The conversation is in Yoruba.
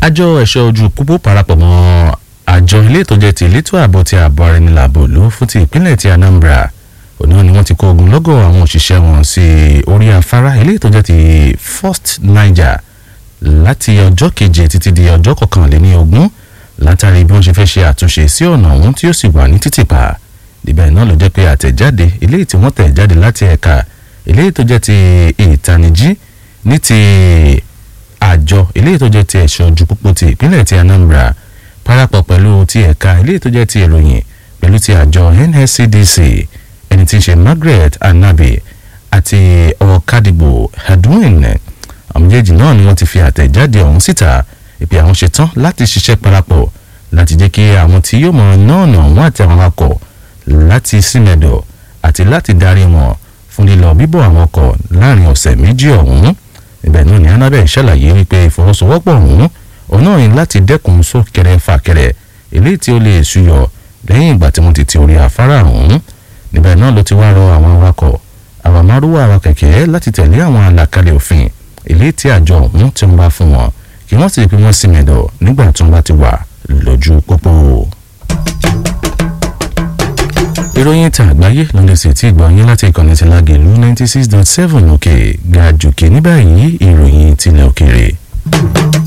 àjọ ẹ̀ṣọ́ ojú pópó parapọ̀ mọ́ àjọ ilé ìtọ́jẹ́ ti elétò ààbò ti ààbò ara ẹni làbò ló fún ti ìpínlẹ̀ ti Anambra òní wọn ni wọ́n ti kó ogun lọ́gọ̀ àwọn òṣìṣẹ́ wọn sí orí afárá ilé ìtọ́jẹ́ ti First Niger láti ọjọ́ keje títí di ọjọ́ kọkànléní ogún látàrí bí wọ́n ṣe fẹ́ ṣe àtúnṣe sí ọ̀nà ọ̀hún tí ó sì wà ní títìpa níbẹ̀ náà ló jẹ́ pé àtẹ̀jáde eléyìí tí wọ́n tẹ̀ jáde láti ẹ̀ka eléyìí tó jẹ́ ti ìtanijí ní ti àjọ eléyìí tó jẹ́ ti ẹ̀ṣọ́ ojú pópó ti ìpínlẹ̀ ti Anambra parapọ̀ pẹ̀lú ti ẹ̀ka eléyìí tó jẹ́ ti ìròyìn pẹ̀lú ti àjọ NSCDC ẹni tí ń ṣe Margaret Anabi àti ọ̀kadigbo Edwin àwọn méjèèjì náà ni wọ́n ti fi àtẹ̀jáde ọ̀hún síta ìpè àwọn ṣetán láti ṣiṣẹ́ parapọ̀ láti jẹ́ kí àwọn tí yóò mọ̀ náà nà wọ́n àti àwọn akọ̀ láti símẹ̀dọ̀ àti láti darí wọn fún lílọ bíbọ̀ àwọn ọkọ̀ láàrin ọ̀sẹ̀ méjì ọ̀hún ibẹ̀ náà ni Annabel ṣàlàyé wípé ìfọwọ́sowọ́pọ̀ ọ̀hún òun náà ní láti dẹ́kun sókèrè fàkèrè eléyìí tí ó lè ṣúyọ lẹ́yìn ìgbà tí wọ́n ti ti orí afárá ọ̀hún níbẹ̀ náà ló ti wá rọ àwọn awakọ̀ àwọn márùwà àwọn kẹ̀kẹ́ láti tẹ̀lé àwọn àlàkalẹ̀ òfin eléyìí tí àjọ ọ̀hún ti ń bá fún wọn kí wọ́n sì rí pé wọ́n sì mẹ̀dọ̀ nígbà tí wọ́n bá ti wà lójú pópó. ìròyìn ìtàn àgbáyé ló ń lè ṣètì ìgbọ̀nyín láti ìkànnì ti Lágelú ninety six dot seven òkè ga jòkè ní báyìí ìròyìn tilẹ̀ òkèèrè.